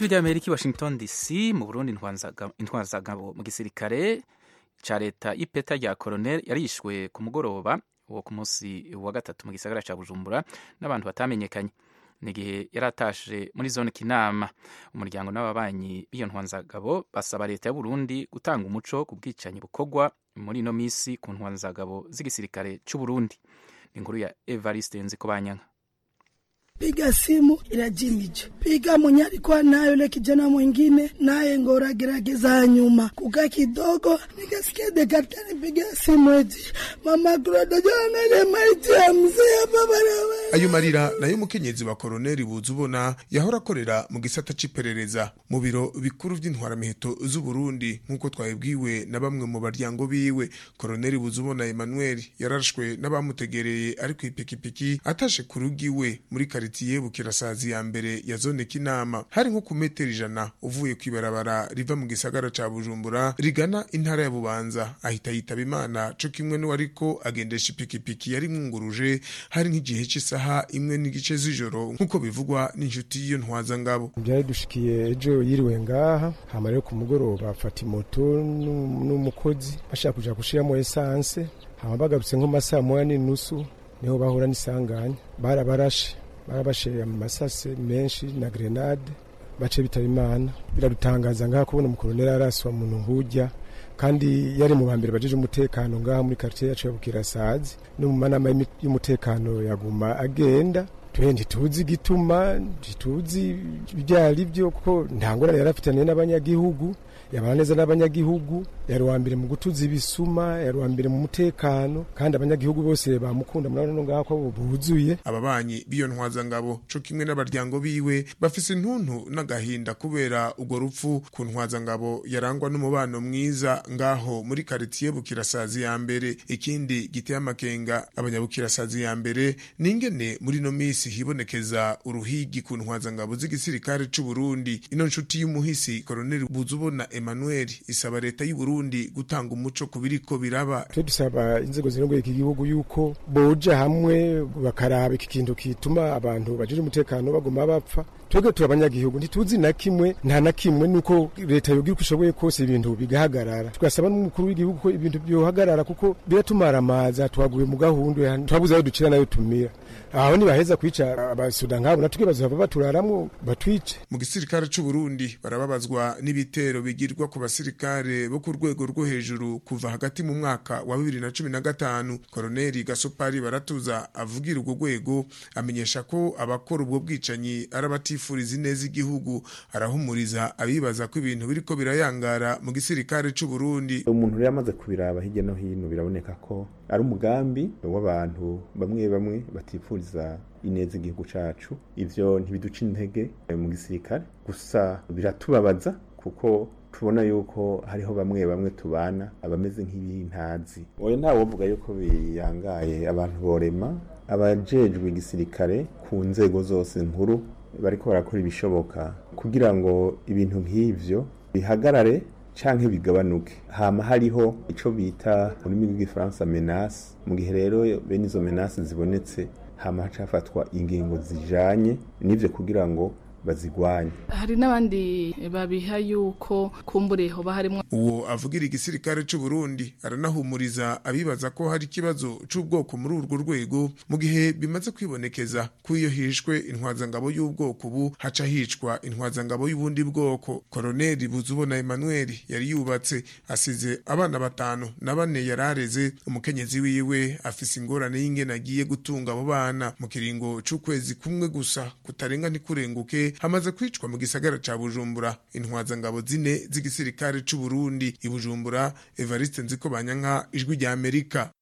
rya amerika i washington dc mu burundi intwazagabo mu gisirikare ca leta y'ipeta rya koronel yarishwe ku mugoroba wo ku munsi wa gatatu mu gisagara ca bujumbura n'abantu batamenyekanye nigihe yari atashe muri zone kinama umuryango n'ababanyi b'iyo ntwanzagabo basaba leta ya burundi gutanga umuco ku bwicanyi bukorwa muri ino misi ku ntwanzagabo z'igisirikare c'uburundi ni inkuru ya evariste nzikobanyanka piga simu inajimije, piga mwenye alikuwa nayo yule kijana mwingine, naye ngora gerageza nyuma kukaa kidogo, nikasikia daktari piga simu eti mama kurodojoangalie maiti ya mzee hapa barabara. ayo marira nayo umukenyezi wa koroneli buza ubona yahora akorera mu gisata c'iperereza mu biro bikuru vy'intwaramiheto z'uburundi nk'uko twabibwiwe na bamwe mu baryango biwe koroneli buza ubona emmanuel yarashwe n'abamutegereye ari kw'ipikipiki atashe ku rugo iwe muri karitiye bukirasazi ya mbere ya zone kinama hari nko ku metero ijana uvuye kw'ibarabara riva mu gisagara ca bujumbura rigana intara ya bubanza ahita yitaba imana co kimwe n'uwariko agendesha ipikipiki yari mwunguruje hari nk'igihe cy'isaha imwe n'igice z'ijoro nk'uko bivugwa n'inshuti y'iyo ntwazangabo byari dushikiye ejo yiriwe ngaha hama rero ku mugoroba afata imoto n'u- n'umukozi bashaka kuja gushiramo esanse hama bagarutse nko masaha moya n'inusu niho bahura n'isanganya barabarashe barabashe amasase menshi na grenade bace bitaba imana biradutangaza ngaha kubona umukoloneli araswa muntu nk'ujya kandi yari mu bambere bajeje umutekano ngaha muri quartier yacu ya Bukirasazi no mu manama y'imi- y'umutekano yaguma agenda twe ntituzi igituma ntituzi ibyari byo kuko nta ngorane yari afitaniye n'abanyagihugu yabana neza n'abanyagihugu yari uwa mbere mu gutuza ibisuma yari uwa mbere mu mutekano kandi abanyagihugu bose bamukunda murabona no ngaho ko buzuye ababanyi b'iyo ntwazangabo co kimwe n'abaryango biwe bafise intuntu n'agahinda kubera urwo rupfu ku ntwazangabo yarangwa n'umubano mwiza ngaho muri karitiye bukirasazi ya mbere ikindi giteye amakenga abanyabukirasazi ya mbere ni ingene muri ino misi hibonekeza uruhigi ku ntwazangabo z'igisirikare c'u Burundi ino nshuti y'umuhisi koroneli buzubona Emmanuel isaba leta y'u Burundi gutanga umuco ku biriko biraba twe dusaba inzego zirongoye iki gihugu yuko boja hamwe bakaraba iki kintu kituma abantu bajije umutekano baguma bapfa twebwe turi abanyagihugu ntituzi na kimwe nta na kimwe nuko leta yogira uko ishoboye kose ibintu bigahagarara tugasaba n'umukuru w'igihugu ko ibintu byohagarara kuko biratumara amazi twaguye mu gahunda twabuze ayo dukira nayo tumira aho nibaheza kwica abasuda nkabo natwe bazohava baturaramwo batwice mu gisirikare c'u Burundi barababazwa n'ibitero bigirwa ku basirikare bo ku rwego rwo hejuru kuva hagati mu mwaka wa bibiri na cumi na gatanu koroneli gasopari baratuza avugira urwo rwego amenyesha ko abakora ubwo bwicanyi ari abatifuriza ineza igihugu arahumuriza abibaza ko ibintu biriko birayangara mu gisirikare c'u Burundi umuntu rero amaze kubiraba hirya no hino biraboneka ko ari umugambi w'abantu bamwe bamwe batifuriza ineza igihugu cacu ivyo ntibiduca intege mu gisirikare gusa biratubabaza kuko tubona yuko hariho bamwe bamwe tubana abameze nk'ibintazi oya ntawovuga yuko biyangaye abantu borema abajejwe igisirikare ku nzego zose nkuru bariko barakora ibishoboka kugira ngo ibintu nk'ivyo bihagarare canke bigabanuke hama hariho ico bita mu rurimi rw'igifaransa menace mu gihe rero bene izo menace zibonetse hama hacafatwa ingingo zijanye n'ivyo kugira ngo bazigwanye hari n'abandi babiha yuko kumbure hoba harimwo uwo avugira igisirikare c'u Burundi aranahumuriza abibaza ko hari ikibazo c'ubwoko muri urwo rwego mu gihe bimaze kwibonekeza ko iyo hishwe intwazangabo y'ubwoko ubu haca hicwa intwazangabo y'ubundi bwoko koroneli buzubona Emmanuel yari yubatse asize abana batanu na bane yarareze umukenyezi wiwe afise ingorane y'ingene agiye gutunga abo bana mu kiringo c'ukwezi kumwe gusa kutarenga ntikurenguke hamaze kwicwa mu gisagara ca Bujumbura intwazangabo zine z'igisirikare c'u Burundi i Bujumbura Evariste Nziko Banyanka ijwi rya Amerika